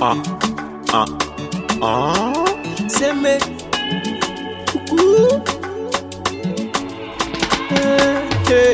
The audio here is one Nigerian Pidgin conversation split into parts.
Ah, ah, ah. Say me. Ooh. Hey, hey.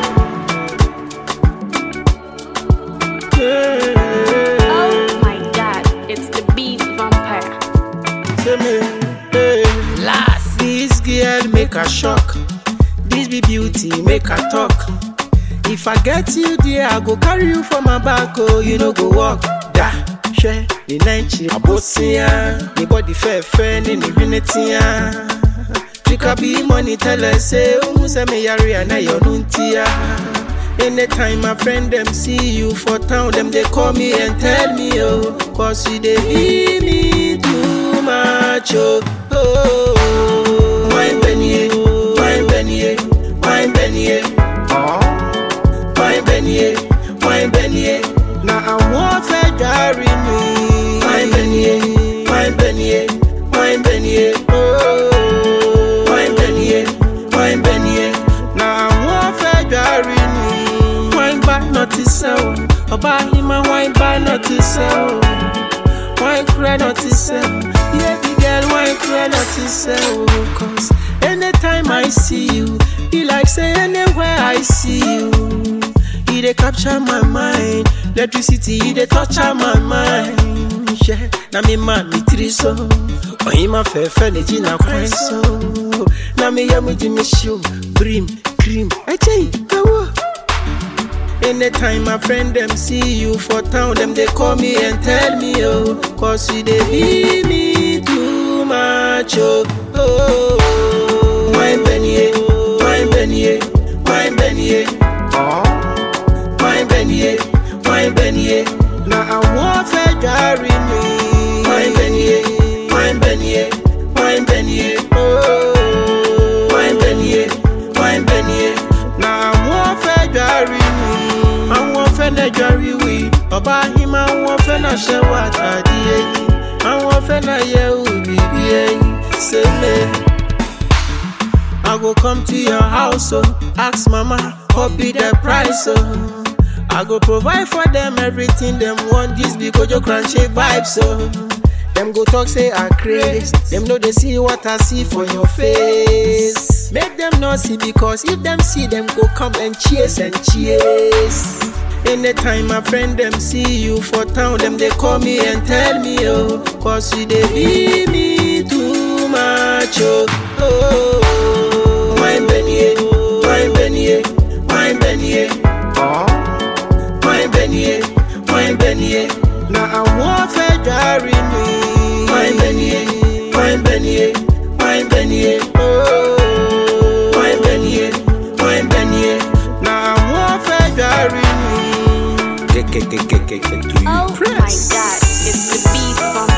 Hey. Oh my god, it's the beat vampire. Say me. Hey. Last. This girl make a shock. This be beauty make a talk. If I get you there, I go carry you for my back. Oh, you know go walk. Da. Share the night abosia. The body fair fair, ni ni vinetia. Trika be money tell us say, oh, say me yari and I yonuntia. Anytime my friend them see you for town, them they call me and tell me, oh, cause you they be me too much, oh. oh. Wine Benny, wine Benny, wine Benny, Ah, wine Benny, wine Benny. Now I want to carry me. Wine Benny, wine Benny, wine Benny, oh. Wine Benny, wine Benny. Now I want to carry me. Wine back not to sell. Oba hima wine back not to sell. Wine cry not to sell. Yeah, big girl, wine cry not to sell. Cause anytime I see you, be like say anywhere I see you. You dey capture my mind. Electricity, you dey torture my mind. Yeah, na me man me tiri so. Ohima fẹ́fẹ́ lè jìnnà kwan so. Na me yẹ mu jí mi show. Brim, cream, ẹ̀jẹ̀ ìgbàwọ̀. Anytime my friend them see you for town, them they call me and tell me, oh, cause you they be me too much, oh. oh. Wine Benny, wine Benny, wine Benny, ah. wine Benny, wine Benny. Now I want to carry me. Wine Benny, wine Benny, wine Benny, oh. Wine Benny, wine Benny. Now I want to carry me. Àwọn fẹ́ lẹ́jọ́ rí wí. Ọba Ahima àwọn fẹ́ náà ṣe wà tàdí ẹyin. Àwọn fẹ́ náà yẹ òbí bí ẹyin. Sẹ́lẹ̀. I go come to your house, oh, ask mama, what be the price, oh. I go provide for them everything them want. This be Kojo Crunchy vibes, oh. Them go talk say I craze. Them know they see what I see for your face. Make them not see because if them see them go come and cheers and cheers. Anytime my friend them see you for town, them they call me and tell me, oh, cause you they be me too much, oh. oh. Wine Benny, wine Benny, wine Benny. Ah, Wine Benny, wine Benny. Now I want to carry me. Wine Benny, wine Benny, wine Benny. Oh, wine Benny, wine Benny. Now I want to carry me. ke ke ke ke ke ke to you. Oh my god, it's the beat vampire.